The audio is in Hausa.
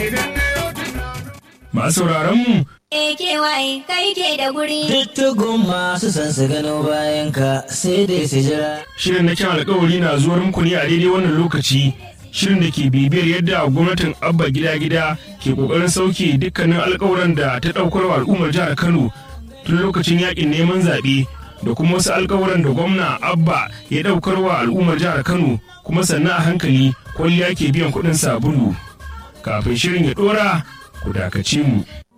Masu sauraron mu AKY kai ke da guri. Tuttugun masu san su gano bayan ka sai dai su jira. shirin na kyan alkawari na zuwar muku ne a daidai wannan lokaci shirin da ke bibiyar yadda gwamnatin abba gida gida ke kokarin sauke dukkanin alkawuran da ta daukar wa al'ummar jihar kano tun lokacin yakin neman zaɓe da kuma wasu alkawuran da gwamna abba ya daukar wa al'ummar jihar kano kuma sannan a hankali kwalliya ke biyan kuɗin sabulu kafin shirin ya ɗora ku dakace mu